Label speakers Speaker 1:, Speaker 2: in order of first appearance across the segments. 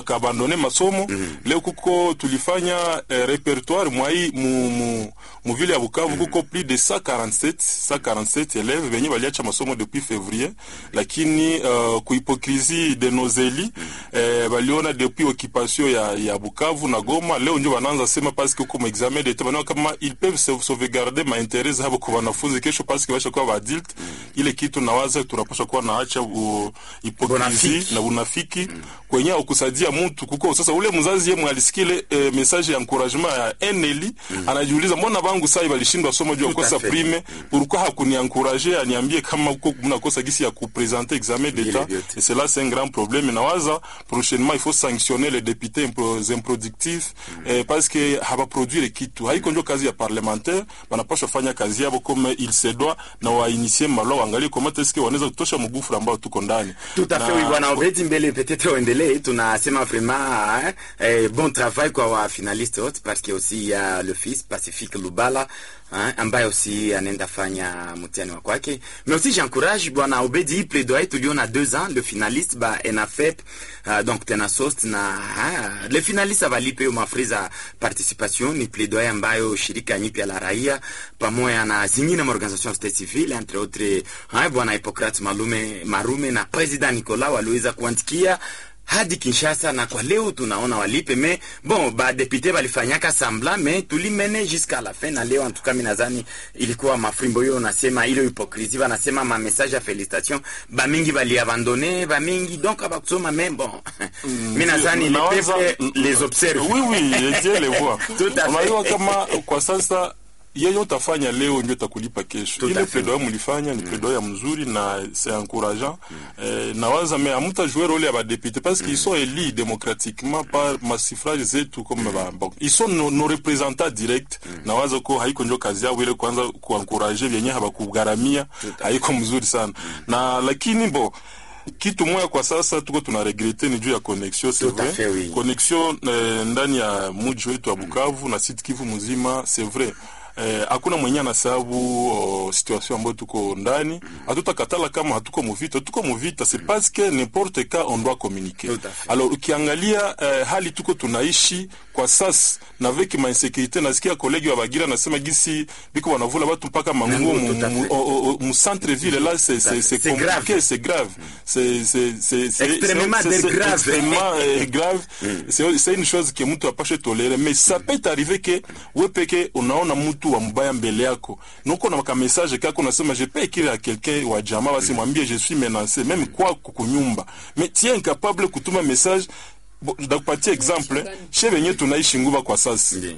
Speaker 1: bakabandone masomo leo kuko tulifanya eh, repertoire mwai mu, mu, mu vile ya Bukavu kuko plus de 147 147 élèves benye baliacha masomo depuis février lakini uh, kuhipokrisi de nozeli eh, baliona depuis occupation ya, ya Bukavu na Goma leo ndio wanaanza sema parce que kuko examen d'etat banaona kama ils peuvent sauve- sauvegarder ma intérêt zabo kwa wanafunzi kesho parce que basha kuwa ba adult ile kitu nawaza tunapaswa kuwa naacha u- hipokrisi
Speaker 2: Unafiki.
Speaker 1: na unafiki kwenye ukusaidia mtu kuko sasa ule mzazi yeye alisikile eh, message ya encouragement ya Eneli anajiuliza mbona bangu sai balishindwa somo juu ya
Speaker 2: Tout à
Speaker 1: kukosa
Speaker 2: fait.
Speaker 1: prime pourquoi hakuniencourager aniambie kama uko mnakosa gisi ya kupresenter examen d'etat
Speaker 2: vyote.
Speaker 1: et cela c'est un grand problème nawaza prochainement il faut sanctionner les députés impro- improductifs eh, parce que habaproduire kitu haiko ndio kazi ya parlementaire banapaswa fanya kazi yabo comme il se doit na wainitie malo waangalie comment est-ce que wanaweza kutosha mgufura ambao tuko ndani
Speaker 2: Tout à fait,
Speaker 1: Na-
Speaker 2: oui, bwana Obedi Mbele, peut-être uendelee, tunasema vraiment hein, eh, bon travail kwa wa finaliste wote parce que aussi il y a le fils Pacifique Lubala hein, ambaye aussi anaenda fanya mtihani wa kwake, mais aussi j'encourage bwana Obedi hii plaidoyer tuliona deux ans le finaliste ba ENAFEP uh, donc tena sost na hein, le finaliste avalipe hiyo mafri za participation, ni plaidoyer ambayo shirika nyipya la raia pamoja na zingine maorganisation state civile entre autres hein, bwana Hippocrates Malume Marume na president Nicolas waliweza kuandikia hadi Kinshasa na kwa leo tunaona walipe me bon ba député balifanyaka semblant me tulimene jusqu'à la fin na leo en tout cas mimi nadhani ilikuwa mafrimbo hiyo nasema ile hypocrisie banasema ma message ya félicitation ba mingi bali abandonner ba mingi donc abakusoma mais bon mimi nadhani le
Speaker 1: Nawaza-
Speaker 2: peuple les observe
Speaker 1: oui oui je les vois
Speaker 2: Tout à fait.
Speaker 1: unajua kama kwa sasa yeye utafanya leo ndio utakulipa kesho
Speaker 2: Tout à
Speaker 1: ile
Speaker 2: fait.
Speaker 1: plaidoyer mlifanya ni plaidoyer mzuri na c'est encourageant eh, nawaza mais amuta jouer rôle ya badepute parce qu'ils sont élus démocratiquement par masifrage zetu comme ba, bon, ils sont nos, nos représentants direct nawaza ko haiko ndio kazi yao ile kwanza kuencourager vyenye habakugharamia haiko mzuri sana na lakini bo kitu moya kwa sasa tuko tuna regrete ni juu ya connexion c'est
Speaker 2: Tout à
Speaker 1: vrai
Speaker 2: fait, oui.
Speaker 1: connexion eh, ndani ya muji wetu wa Bukavu na Sud Kivu mzima c'est vrai eh, hakuna mwenye anasababu oh, situation ambayo tuko ndani hatutakatala kama hatuko muvita tuko muvita c'est parce que n'importe cas on doit communiquer
Speaker 2: Tout à fait.
Speaker 1: alors ukiangalia eh, hali tuko tunaishi kwa sasa na avec ma insécurité nasikia kolegi wa Bagira nasema gisi biko wanavula watu mpaka manguo
Speaker 2: Manguo,
Speaker 1: mu,
Speaker 2: tout à
Speaker 1: mu,
Speaker 2: fait.
Speaker 1: au- au- mu centre ville là c'est
Speaker 2: Tout à
Speaker 1: c'est
Speaker 2: fait.
Speaker 1: c'est
Speaker 2: C'est grave.
Speaker 1: compliqué c'est grave c'est c'est c'est c'est-
Speaker 2: Extrêmement
Speaker 1: c'est- c'est-
Speaker 2: grave.
Speaker 1: extrêmement euh, grave c'est c'est une chose que mtu apashe tolere mais ça peut arriver que we peke unaona mtu wa mbaya mbele yako nuko na ka message kako unasema je peux écrire à quelqu'un wa jamaa basi mwambie je suis menacé même kwa kunyumba mais tu es incapable kutuma message Bo- ndakupatia exemple chez venye tunaishi nguva kwa sasa
Speaker 2: Ndiyo.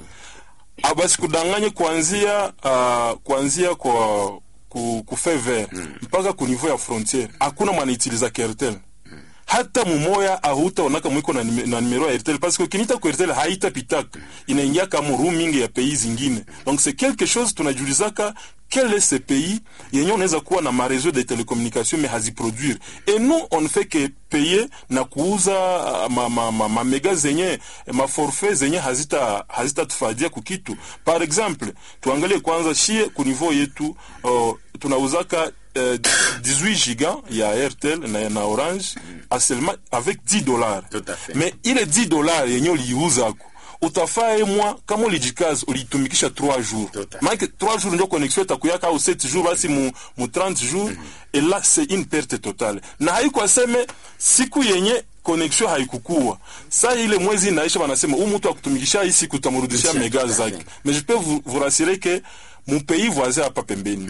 Speaker 1: abasi kudanganye kuanzia uh, kuanzia kwa ku, ku fever mpaka ku niveau ya frontiere hakuna mwanaitiliza Airtel hata mumoya ahutaonaka mwiko na, nime- na numero ya Airtel parce que ukinita ku Airtel haitapitaka inaingia kama roaming ya pays zingine donc c'est quelque chose tunajulizaka quel est ce pays yenye unaweza kuwa na mareseau de télécommunication mais haziproduire et nous on ne fait que payer na kuuza uh, ma, ma, ma, ma mega zenye ma forfait zenye hazita hazitatufadia kukitu par exemple tuangalie kwanza shie ku niveau yetu uh, tunauzaka euh, 18 giga ya Airtel na, na Orange à seulement avec 10 dollars.
Speaker 2: Tout à fait.
Speaker 1: Mais ile 10 dollars yenye uliuzako utafaa ye mwa kama ulijikaza ulitumikisha 3 jours.
Speaker 2: Tout à fait.
Speaker 1: Maana 3 jours ndio connexion itakuyaka au 7 jours basi mu, mu 30 jours et là c'est une perte totale. Na haiko aseme siku yenye connexion haikukua saa ile mwezi inaisha, wanasema huyu mtu akutumikisha hii siku utamrudishia
Speaker 2: Tout à
Speaker 1: mega
Speaker 2: fait.
Speaker 1: zake. Mais je peux vous, vous rassurer que mon pays voisin hapa pembeni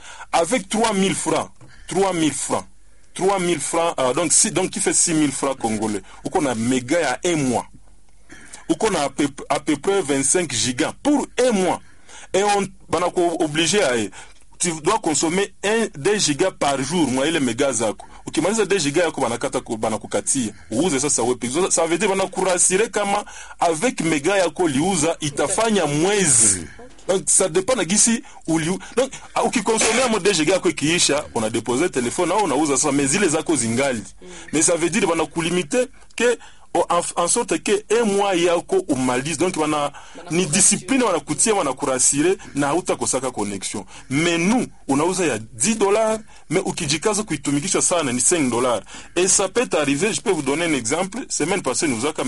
Speaker 1: avec 3000 francs 3000 francs 3000 francs euh, donc si donc qui fait 6000 francs congolais uko na méga ya un mois uko na à peu, à peu près 25 gigas pour un mois et on banako obligé à tu dois consommer 1 2 gigas par jour mwa ile mega zako ukimaliza 2 giga yako banakata ku- banakukatia uuze sasa wepe So, ça veut dire banakurasire kama avec mega yako liuza itafanya mwezi donc ça dépend na gisi uliu donc ah, ukikonsomea mo 2 giga yako ikiisha unadepose telefone au unauza sasa mais zile zako zingali mais ça veut dire banakulimite ke o- en, en sorte que un mois yako umalize donc wana ni discipline wanakutia wanakurasire na hautakosaka connexion mais nous unauza ya 10 dollars mais ukijikaza kuitumikisha sana ni 5 dollars et ça peut arriver je peux vous donner un exemple semaine passée nous